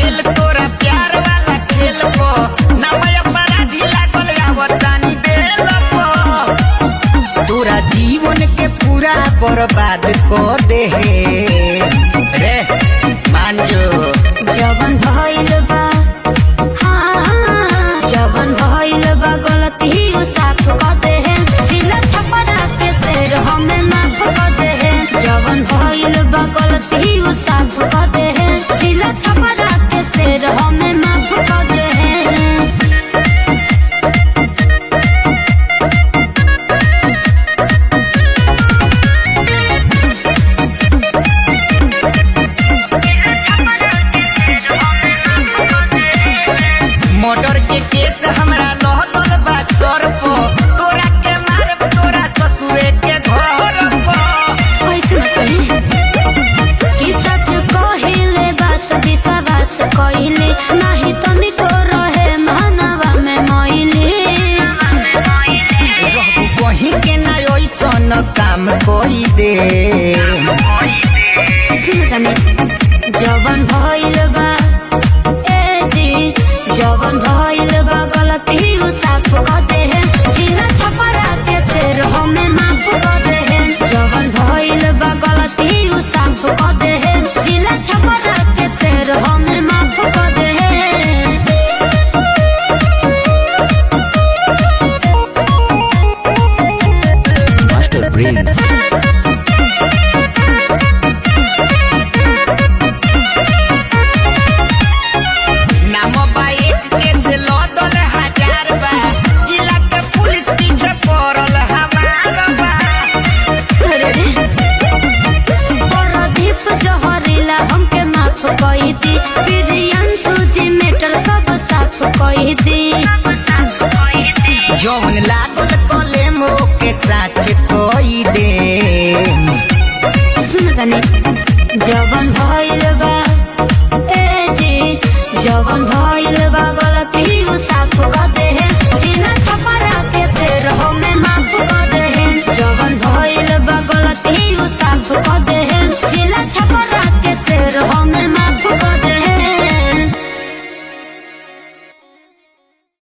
Fail तोरा प्यार वाला खेल को ना मैं अपराधी लागल आवतानी बेल को तोरा जीवन के पूरा बर्बाद कर दे रे मान जो जवन भइल बा हाँ, जवन भइल बा गलती उ साफ क दे जिला छपरा के शेर हमें माफ क दे जवन भइल बा गलती उ साफ क दे जिला छपरा के शेर हमें माफ क दे मर्डर के केस हमरा लहदल बा सर पो तोरा के मारब तोरा ससुरे के घर पर ऐसे मत कही कि सच कहिले बात विश्वास कहिले नाही तनिको रहे मानवा में मैली रहबू कहीं के ना ऐसन काम कोई दे सुन तनी जवन भइल बा ए जी जवन भइल बा गलती उ साफ क दे जिला छपरा के शेर हमें माफ क दे जवन भइल बा गलती उ साफ क दे जिला छपरा के शेर हमें माफ क दे Master Prince. नाम बा एक केस लदल हजार बा जिला के पुलिस पीछे पड़ल हमार बा अरे रे परदीप जहरीला हमके माफ कही दी प्रियांशु जी मेटर सब साफ कही दी जौन लागल कलेम के साच कोई दे सुन तनी जवन भइल बा ए जी जवन भइल बा